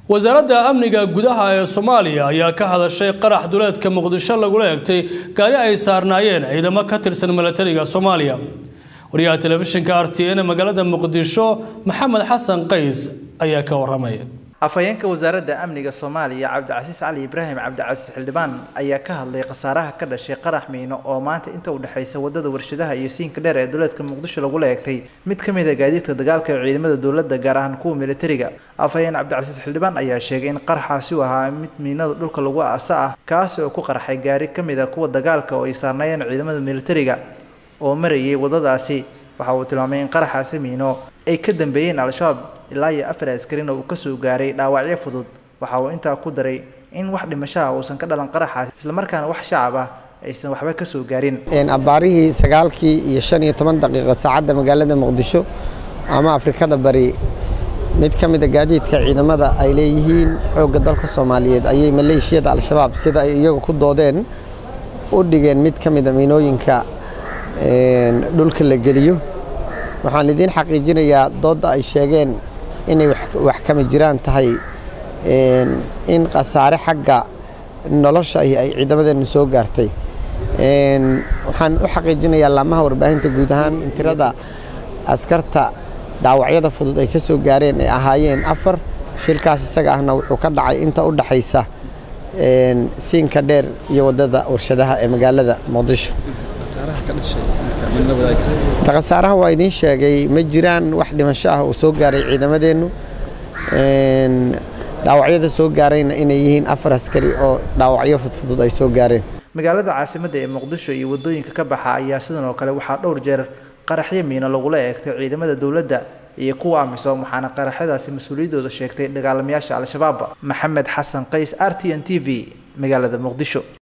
wasaaradda amniga gudaha ee soomaaliya ayaa ka hadashay qarax duleedka muqdisho lagula egtay gaari ay saarnaayeen ciidamo ka tirsan milatariga soomaaliya wariyaha telefishinka r t n magaalada muqdisho maxamed xasan qays ayaa ka waramay afhayeenka wasaaradda amniga soomaaliya cabdicasiis cali ibraahim cabdicasiis xildhibaan ayaa ka hadlay khasaaraha ka dhashay qarax miino oo maanta inta u dhexaysa wadada warshadaha iyo siinka dheer ee duleedka muqdisho lagula eegtay mid ka mid a gaadiidka dagaalka ee ciidamada dowladda gaar ahaan kuwa militariga afhayeen cabdicasiis xildhibaan ayaa sheegay in qaraxaasi uu ahaa mid miinada dhulka lagu aasa ah kaasi oo ku qarxay gaari ka mid a kuwa dagaalka oo ay saarnaayeen ciidamada militariga oo marayay wadadaasi waxa uu tilmaamay in qaraxaasi miino ay ka dambeeyeen al-shabaab ilaa iyo afar askarina uu kasoo gaaray dhaawacyo fudud waxa uu intaa ku daray in wax dhimashaha uusan ka dhalan qaraxaas islamarkaana wax shacab ah aysan waxba kasoo gaarin abbaarihii sagaalkii iyo shan iyo toban daqiiqo saacadda magaalada muqdisho ama afrikada bari mid ka mid a gaadiidka ciidamada ay leeyihiin xoogga dalka soomaaliyeed ayay maleeshiyada al-shabaab sida ay iyagu ku doodeen u dhigeen mid ka mid a miinooyinka dhulka la geliyo waxaan idiin xaqiijinayaa doodda ay sheegeen inay wax kama jiraan tahay in khasaare xagga nolosha ay ciidamadeennu soo gaartay waxaan u xaqiijinayaa laamaha warbaahinta guud ahaan in tirada askarta dhaawacyada fudud ay ka soo gaareen ay ahaayeen afar shilkaas isaga ahna wuxuu ka dhacay inta u dhaxaysa siinka dheer iyo waddada warshadaha ee magaalada muqdisho khasaaraha waa idiin sheegay ma jiraan wax dhimasho ah uu soo gaaray ciidamadeennu dhaawacyada soo gaarayna inay yihiin afar askari oo dhaawacyo fudfudud ay soo gaareen magaalada caasimadda ee muqdisho iyo waddooyinka ka baxa ayaa sidan oo kale waxaa dhowr jeer qaraxyo miino lagula eegtay ciidamada dowladda iyo kuwa amisom waxaana qaraxyadaasi mas-uuliyaddooda sheegtay dagaalamayaasha al-shabaab maxamed xasan qays r t n t v magaalada muqdisho